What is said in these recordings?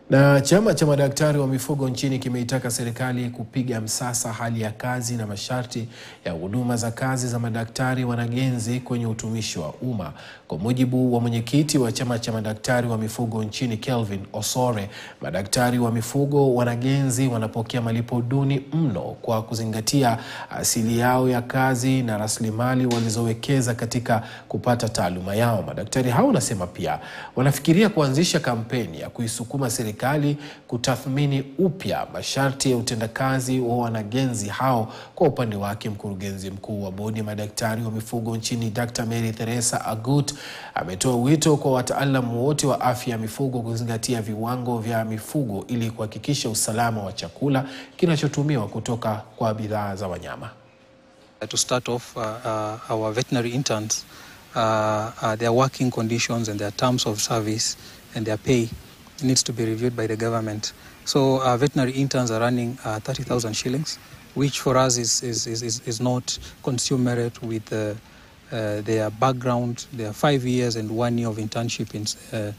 Na chama cha madaktari wa mifugo nchini kimeitaka serikali kupiga msasa hali ya kazi na masharti ya huduma za kazi za madaktari wanagenzi kwenye utumishi wa umma. Kwa mujibu wa mwenyekiti wa chama cha madaktari wa mifugo nchini Kelvin Osore, madaktari wa mifugo wanagenzi wanapokea malipo duni mno kwa kuzingatia asili yao ya kazi na rasilimali walizowekeza katika kupata taaluma yao. Madaktari hao wanasema pia wanafikiria kuanzisha kampeni ya kuisukuma serikali kutathmini upya masharti ya utendakazi wa wanagenzi hao. Kwa upande wake, mkurugenzi mkuu wa bodi ya madaktari wa mifugo nchini Dr. Mary Theresa Agut ametoa wito kwa wataalamu wote wa afya ya mifugo kuzingatia viwango vya mifugo ili kuhakikisha usalama wa chakula kinachotumiwa kutoka kwa bidhaa za wanyama. To start off, uh, uh, our veterinary interns, uh, uh, their working conditions and their terms of service and their pay needs to be reviewed by the government. So uh, veterinary interns are running uh, 30,000 shillings, which for us is, is, is, is not commensurate with uh, uh, their background, their five years and one year of internship. In, uh,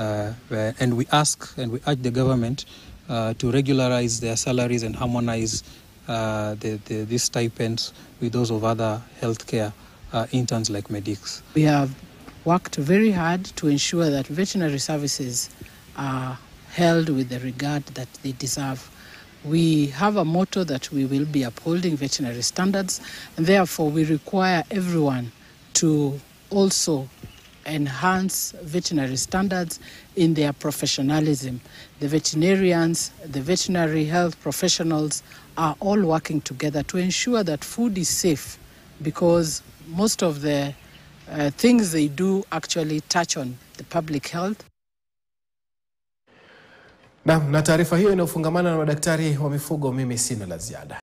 uh, and we ask and we urge the government uh, to regularize their salaries and harmonize uh, the, the, these stipends with those of other healthcare uh, interns like medics. We have worked very hard to ensure that veterinary services are held with the regard that they deserve. We have a motto that we will be upholding veterinary standards, and therefore we require everyone to also enhance veterinary standards in their professionalism. The veterinarians, the veterinary health professionals are all working together to ensure that food is safe because most of the uh, things they do actually touch on the public health. Na, na taarifa hiyo inayofungamana na madaktari wa mifugo, mimi sina la ziada.